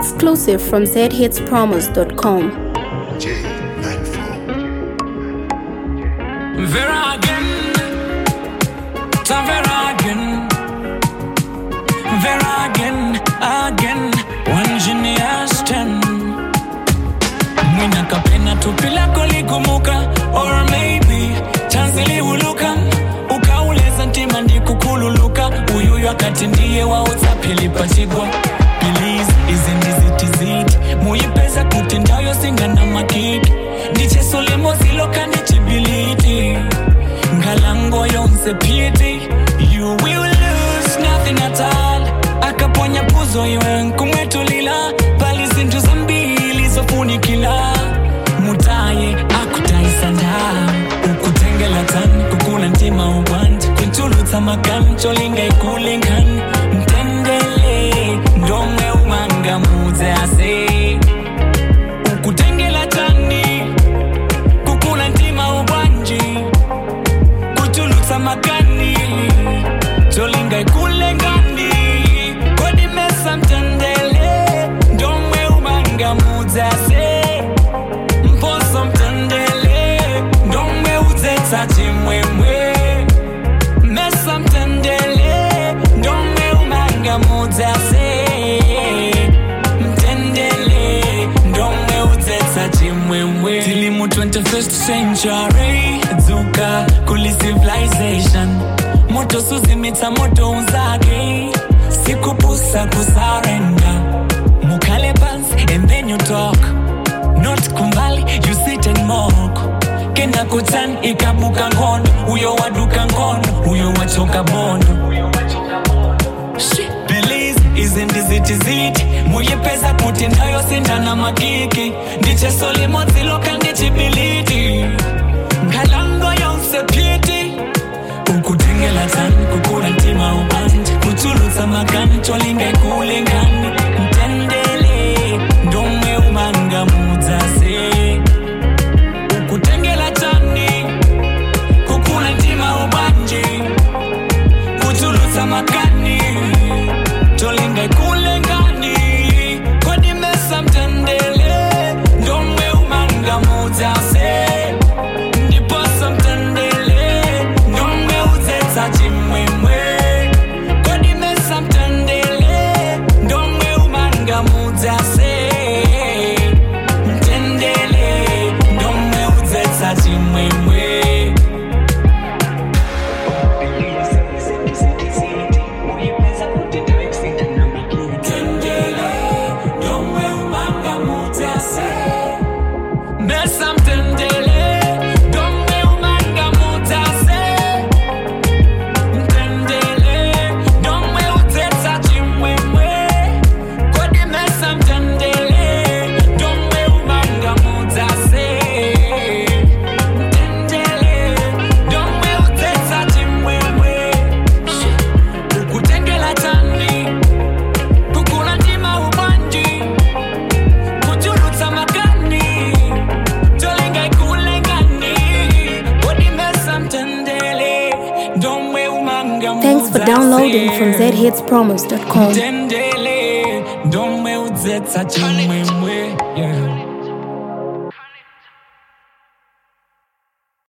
Exclusive from zhitspromos.com. J94. Vera again, ta Vera again, Vera again, again, one genius ten. Mwina kapena tupi lako ligumuka, or maybe chansi liuluka, ukauleza ntima ndikukululuka, uyuyu akati ndiye wauza pilipachigwa Please, izi ndizitiziti muyipeza kuti ndayo singana makiki ndicheso limozilo ndichibiliti ngalango yonse piti you will lose nothing at all akaponya puzo iwe nkumwetulila pali zinthu zambili zofunikila mutaye akutaisanda ukutengela tani kukula ntima ubwanji kuntulutsa makani cholinga ikulingani mtendele ndomwe umanga mudze ase ukutengela tani kukula ntima ubwanji kuchulutsa makani cholinga ikulengani kodimesa mtendele ndomwe umanga mudzase mposo mtendele ndomwe udzetsa chimwemwe mesa mtendele ndomwe umanga mudzase mtendele ndomwe udzetsa chimwemwe tili mu 21st century dzuka kuli civilization moto suzimitsa moto unzake sikupusa kusarenda mukhale pansi and then you talk not kumbali you sit and mock kena kutan ikabuka ngono uyo waduka ngono uyo wachoka bondo Shit, Belize izi ndizitiziti muyipeza kuti ndayo sindana makiki ndicheso limodziloka ndichibiliti ngalango yonse piti ukutengela tani kukula ntima ubandi kuchulutsa makani cholinga ikulingani mtendele ndomwe umanga mudzase ukutengela tani kukula ntima ubandi kuchulutsa makani cholinga ikulingani kodimesa mtendele ndomwe umanga mudzase ndiposa mtendele ndomwe udzetsa chimwemwe kodimesa mtendele ndomwe umanga mudzase mtendele ndomwe udzetsa chimwemwe Mtendele, ndomwe umanga mudzase Mesa mtendele, ndomwe umanga mudzase Mtendele, ndomwe udzetsa chimwemwe Kodi mesa mtendele, ndomwe umanga mudzase Mtendele, ndomwe udzetsa chimwemwe Ukutengela tani, kukula ntima ubanji kuchulutsa makani tolinga ikulengani kodimesa mtendele ndomwe umanga Thanks for downloading from zhitspromos.com. mtendele ndomwe udzetsa chimwemwe yeah.